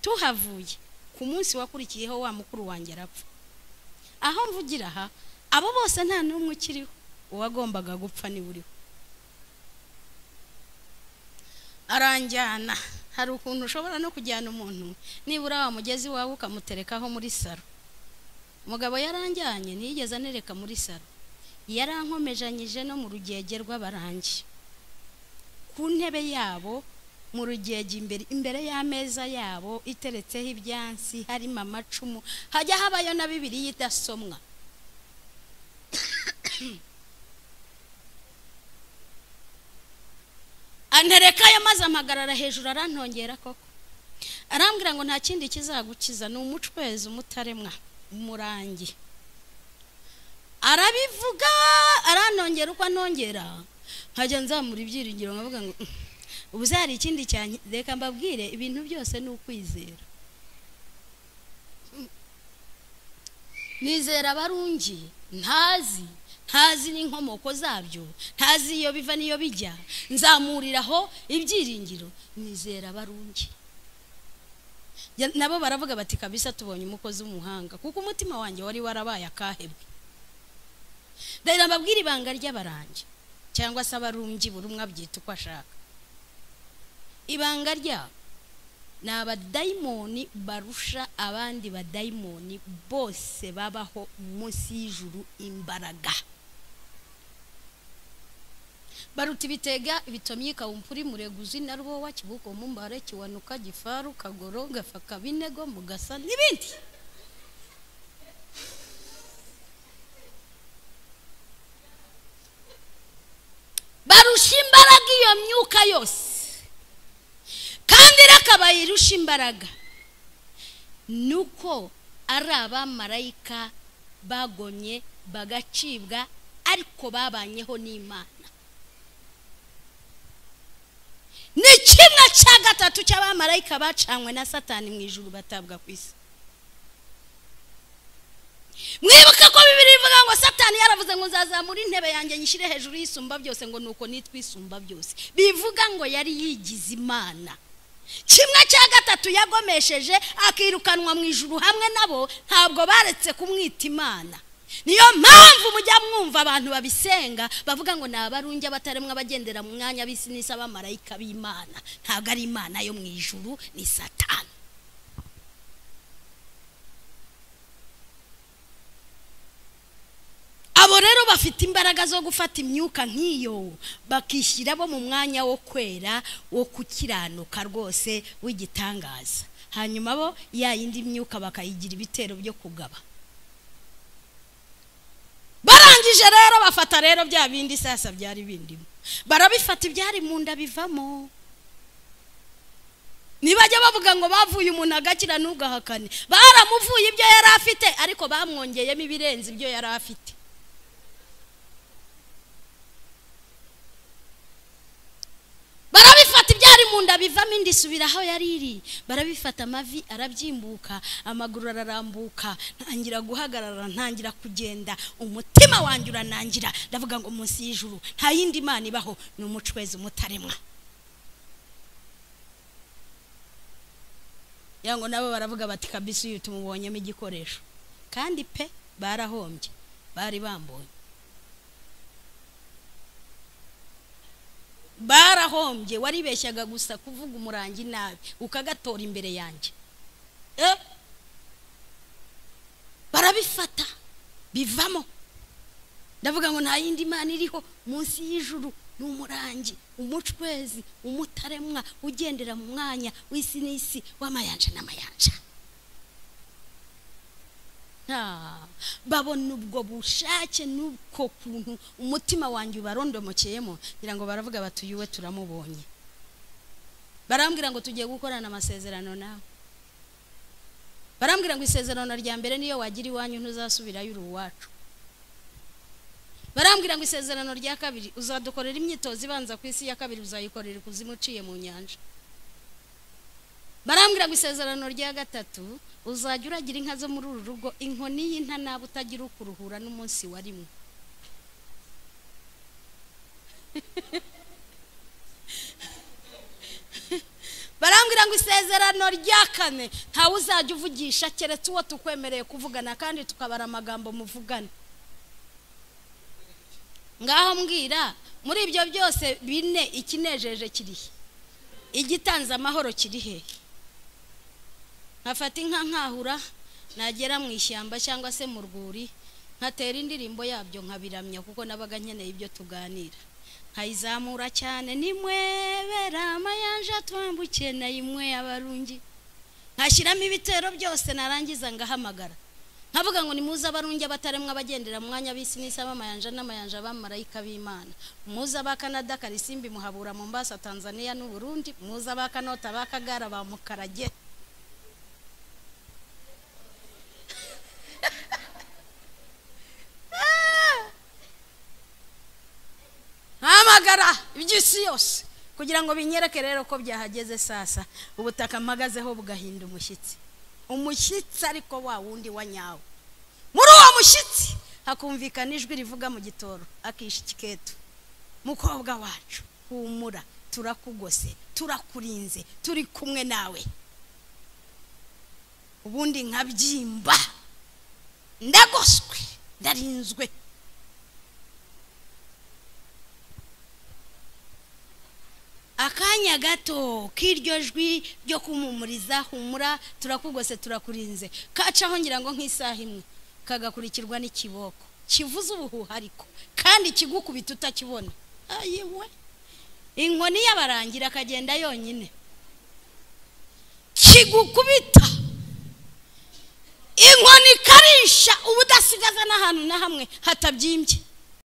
tuhavuye ku munsi wakurikiyeho wa mukuru wanjye arapfa aho mvugira aha abo bose nta n'umwe ukiriho uwagombaga gupfa niwe uriho aranjyana hari ukuntu ushobora no kujyana umuntu nibura wa mugezi wawe ukamuterekaho muri saro umugabo yaranjyanye ntiyigeze anereka muri saro yarankomejanyije no mu rugege rw'abarangi ku ntebe yabo mu rugege imbere imbere y'ameza yabo iteretseho ibyansi harimo amacumu hajya habayo na bibiri idasomwa anterekayo maze amagarara hejuru arantongera koko arambwira ngo nta kindi kizagukiza ni umucwezi umutaremwa umurangi arabivuga aranongera uko anongera nkajya nzamura ibyiringiro nkavuga ngo ubu hari ikindi cyane reka mbabwire ibintu byose ni ukwizera nizera abarungi ntazi ntazi n'inkomoko zabyo ntazi iyo biva n'iyo bijya nzamuriraho ibyiringiro nizera abarungi nabo baravuga bati kabisa tubonye umukozi w'umuhanga kuko umutima wanjye wari warabaye akahebwe rero mbabwire ibanga ry'abarangi cyangwa se abarungi buri umwe abyita uko ashaka ibanga ryabo ni abadayimoni barusha abandi badayimoni bose babaho munsi y'ijuru imbaraga baruta ibitega ibitomyika wumvura mureguzi na rwowa kibuko mumbare kiwanuka gifaru kagoro gafa kabinego mugasa n'ibindi barusha imbaraga iyo myuka yose kandi reka bayirusha imbaraga ni uko ari abamarayika bagomye bagacibwa ariko babanyeho n'imana ni kimwe cya gatatu cy'abamarayika bacanywe na satani mu ijuru batabwa ku isi mwibuke ko bibiri bivuga ngo satani yaravuze ngo nzazamura intebe yanjye nyishyire hejuru y'isumba byose ngo nuko nitwa isumba byose bivuga ngo yari yigize imana kimwe cya gatatu yagomesheje akirukanwa mu ijuru hamwe nabo ntabwo baretse kumwita imana niyo mpamvu mujya mwumva abantu babisenga bavuga ngo ni abarungi abataremwa abagendera mu mwanya b'isi n'isi abamarayika b'imana ntabwo ari imana yo mu ijuru ni satani rero bafite imbaraga zo gufata imyuka nk'iyo bakishyira bo mu mwanya wo kwera wo gukiranuka rwose w'igitangaza hanyuma bo ya yindi myuka bakayigira ibitero byo kugaba barangije rero bafata rero bya bindi sasa byari bindimo barabifata ibyari mu nda bivamo ntibajya bavuga ngo bavuye umuntu agakira ntugahakane baramuvuye ibyo yari afite ariko bamwongeyemo ibirenze ibyo yari afite barabifata ibyari mu nda bivamo indi subira aho yari iri barabifata amavi arabyimbuka amaguru ararambuka ntangira guhagarara ntangira kugenda umutima wanjye uranangira ndavuga ngo munsi y'ijuru nta yindi mana ibaho ni umucwezi umutaremwa ya ngo nabo baravuga bati kabisi uyu tumubonyemo igikoresho kandi pe barahombye bari bambonye barahombye waribeshyaga gusa kuvuga umurangi nabi ukagatora imbere yanjye Eh? barabifata bivamo ndavuga ngo nta yindi mana iriho munsi y'ijuru ni umurangi umucwezi umutaremwa ugendera mu mwanya w'isi n'isi w'amayanja n'amayanja Ah, babona ubwo bushake n'ubwo kuntu umutima wanjye ubarondomokeyemo ngira ngo baravuga bati uyu we turamubonye barambwira ngo tugiye gukorana amasezerano nawe barambwira ngo isezerano rya mbere niyo wagira iwanyu ntuzasubirayo uri uwacu barambwira ngo isezerano rya kabiri uzadukorera imyitozo ibanza ku isi ya kabiri uzayikorera ikuzimu uciye mu nyanja barambwira ngo isezerano rya gatatu uzajya uragira inka zo muri uru rugo inkoni y'inta naba utagira ukuruhura n'umunsi warimwe barambwira ngo isezerano rya kane ntawe uzajya uvugisha keretse uwo tukwemereye kuvugana kandi tukabara amagambo muvugana ngaho mbwira muri ibyo byose bine ikinejeje kirihe igitanze amahoro kirihe nkafata inka nkahura nagera mu ishyamba cyangwa se mu rwuri nkatera indirimbo yabyo nkabiramya kuko nabaga nkeneye ibyo tuganira nkayizamura cyane nimwebera amayanja twambukiye nayimwe abarungi nkashyiramo ibitero byose narangiza ngahamagara nkavuga ngo nimuze abarungi abataremwa abagendera mu mwanya b'isi n'isi abamayanja n'amayanja abamarayika b'imana muze abakanada karisimbi muhabura mu mbasa tanzania n'u Burundi muze abakanota abakagara ba mukarage hamagara iby'isi yose kugira ngo binyereke rero ko byahageze sasa ubutaka mpagazeho bugahinda umushyitsi umushyitsi ariko wa wundi wa nyawo muri uwo mushyitsi hakumvikana ijwi rivuga mu gitoro akisha ikiketu mukobwa wacu humura turakugose turakurinze turi kumwe nawe ubundi nkabyimba ndagoswe ndarinzwe akanya gato k'iryo jwi ryo kumumuriza humura turakugose turakurinze kacaho ngira ngo nk'isaha imwe kagakurikirwa n'ikiboko kivuze ubuhuhariko kandi kigukubita utakibona ayiwe inkoni y'abarangira akagenda yonyine kigukubita inkoni ikarisha uba udasigaza n'ahantu na hamwe hatabyimbye